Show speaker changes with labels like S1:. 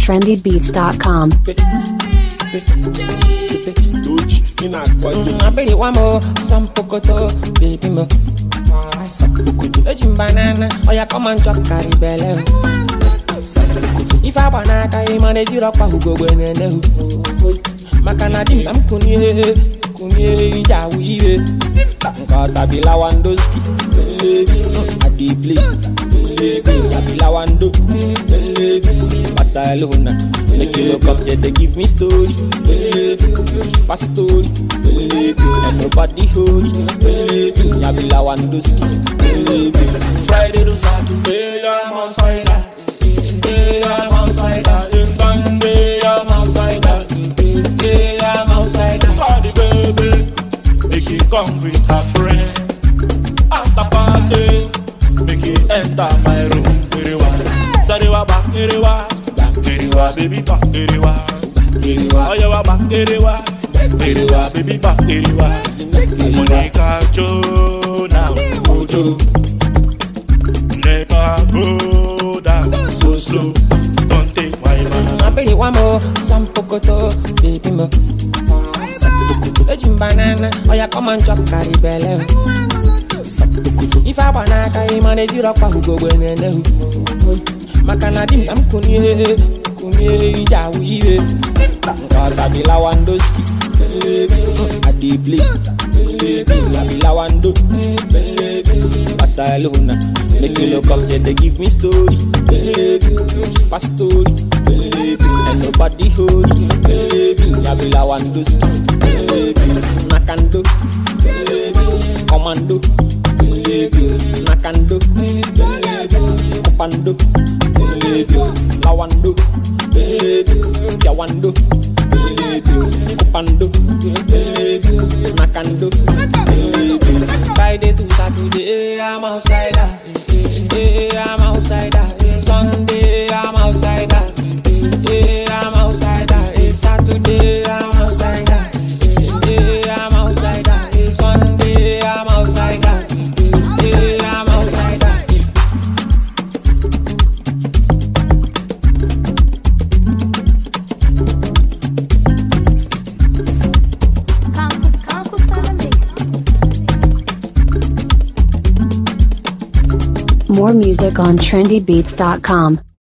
S1: trendybeats.com.
S2: Doji, ina kwado.
S3: Abiri wa mo, some pokoto, baby mo. Some pokoto. Ejim banana, oya come and chop carry belle. If I wanna carry money, you rock who go when and who. Makana dim dam kunye, kunye ija wiye. Cause I be Lawandoski, I dey play. I be Lawando, Barcelona. Make you look up, yeah, they give me story. Super story. And nobody holy. I be Lawandoski.
S2: Friday to Saturday, I'm outside. Hey, I'm outside. Hey, Sunday, I'm outside. Hey, I'm outside. Party baby, make you come with a friend. After party, make you enter my room. Iriwa, Sarewa back, Iriwa, back Iriwa, baby back Iriwa, Iriwa, oh yeah, back Iriwa, Iriwa, baby back Iriwa. Monica Jo now, Ojo. Let her go down so slow. Don't take my man.
S3: Abiri wa mo, some pokoto, baby mo. Ejim banana, oya come and chop carry belle. If I wanna carry money, you rock who go when and who. Makana dim dam kunye, kunye ija wiye. Cause I be Lawandoski, I dey play. I be Lawando, Barcelona. Make you look up, yeah, they give me story. Super story. And nobody holy. I be Lawandoski, Nakando, Commando, Nakando, Kupando, Lawando, Jawando, Kupando, Nakando. Friday to Saturday, I'm outside. I'm outside. Sunday, I'm outside. I'm outside. Saturday, I'm outside. I'm outside. Sunday, I'm outside. I'm outside.
S4: Campus, campus on the mix.
S1: More music on trendybeats.com.